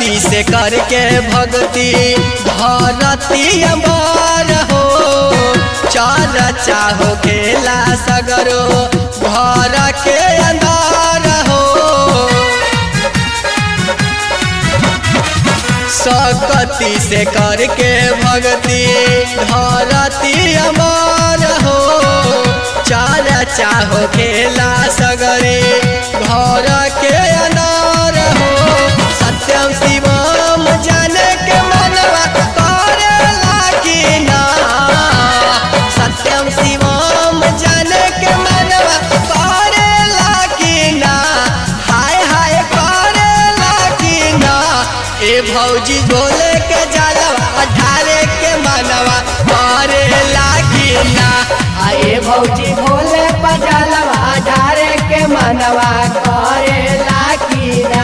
सकती से करके भक्ति धरती अमर हो चार चाहो खेला सगरो घर के अंदर हो सकती से करके भक्ति धरती अमर हो चार चाहो खेला सगरे घर के अनार हो सत्यम शिवम जाने के मनवा करेला कि ना सत्यम शिवम जाने के मनवा करेला कि ना हाय हाय करेला कि ना ए भौजी बोले के जलवा अठारे के मनवा करेला कि ना आए भौजी भोले पजलवा ढारे के मनवा करे लाकीना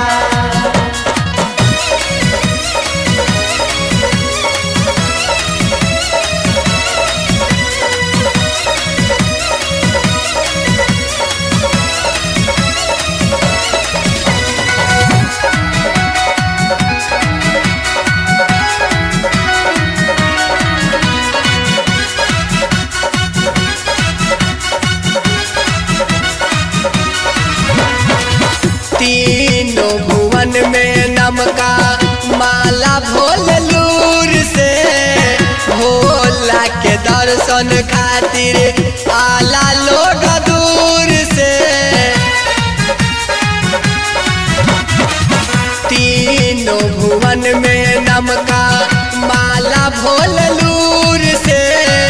तीनों भुवन में नमका माला भोल लूर से भोला के दर्शन खातिर आला लोग दूर से तीनों भुवन में नमका माला भोल लूर से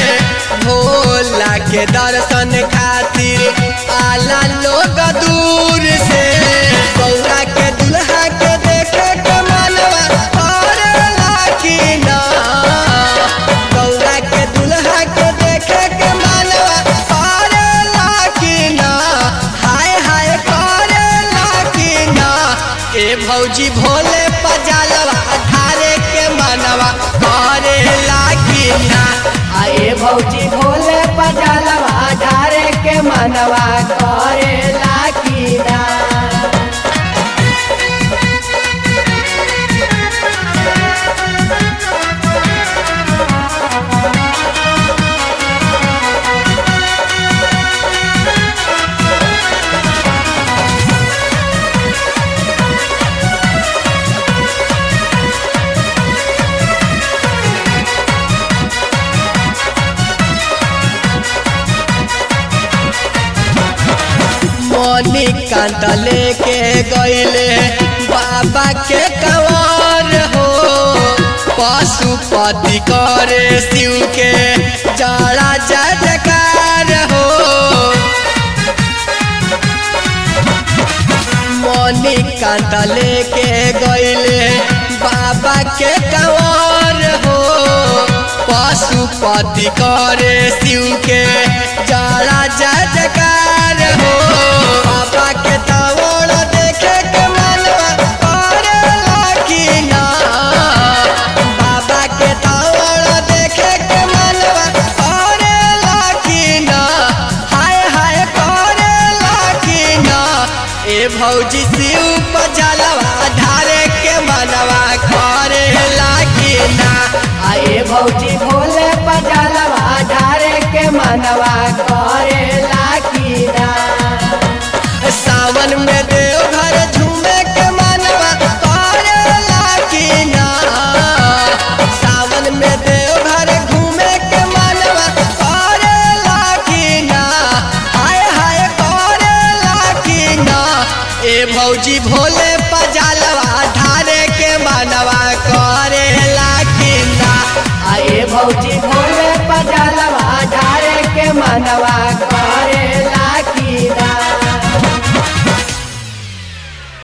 भोला के दर्शन खातिर आला लोग दूर से गौरा के दुल्हा के देखे के मनवा करेला कि ना गौरा के दुल्हा के देखे के मनवा करेला कि ना हाय हाय करेला कि ना ए भौजी भोले पजालवा धारे के मनवा करेला कि ना आए भौजी भोले पजलवा ढारे के मनवा करे लाकीना मनी कांत लेके गईले बाबा के कंवर हो पशुपति करे शिव के जड़ा जजकार हो मनी कांत लेके गईले बाबा के कंवर हो पशुपति करे शिव के जड़ा जजकार हो बाबा के तवड़ देखे के मनवा करेला कि ना बाबा के तवड़ देखे के मनवा करेला कि ना हाय हाय करेला कि ना ए भौजी शिव पजलवा धारे के मनवा करेला कि ना आए भौजी भोले पजलवा ढारे के मनवा